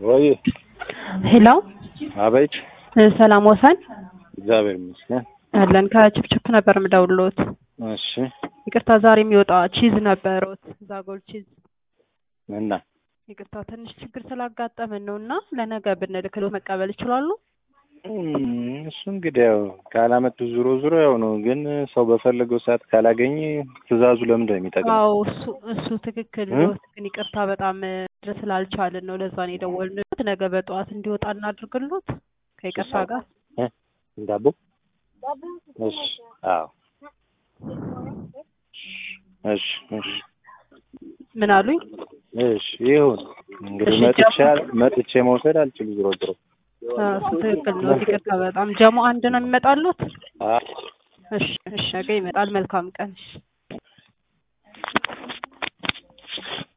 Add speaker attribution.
Speaker 1: ወይ
Speaker 2: ሄሎ
Speaker 1: አቤት።
Speaker 2: ሰላም ወሰን
Speaker 1: እግዚአብሔር ይመስገን።
Speaker 2: አለን ከችፕችፕ ነበር የምደውልዎት።
Speaker 1: እሺ
Speaker 2: ይቅርታ ዛሬ የሚወጣ ቺዝ ነበረዎት ዛጎል ቺዝ።
Speaker 1: እና
Speaker 2: ይቅርታ ትንሽ ችግር ስላጋጠመን ነው እና ለነገ ብንልክልዎት መቀበል ይችላሉ?
Speaker 1: እም፣ እሱ እንግዲህ ያው ካላመጡ ዙሮ ዙሮ ያው ነው። ግን ሰው በፈለገው ሰዓት ካላገኘ ትዕዛዙ ለምንድን ነው የሚጠቅመው?
Speaker 2: አዎ እሱ እሱ ትክክል
Speaker 1: እ?
Speaker 2: ነው። ግን ይቅርታ በጣም ድረስ ስላልቻልን ነው ለዛ ነው የደወልንልዎት። ነገ በጠዋት እንዲወጣ እናድርግልዎት ከይቅርታ ጋር።
Speaker 1: እ? ዳቦ እሺ፣ አዎ፣ እሺ፣ እሺ፣
Speaker 2: ምን አሉኝ?
Speaker 1: እሺ፣ ይሁን እንግዲህ
Speaker 2: እሺ፣
Speaker 1: መጥቼ መጥቼ መውሰድ አልችል ዞሮ ዞሮ
Speaker 2: አዎ፣ እሱ ትክክል ነው። ይቅርታ በጣም ጀሞ አንድ ነው የሚመጣሉት?
Speaker 1: አ
Speaker 2: እሺ፣ እሺ፣ ነገ ይመጣል። መልካም ቀን። እሺ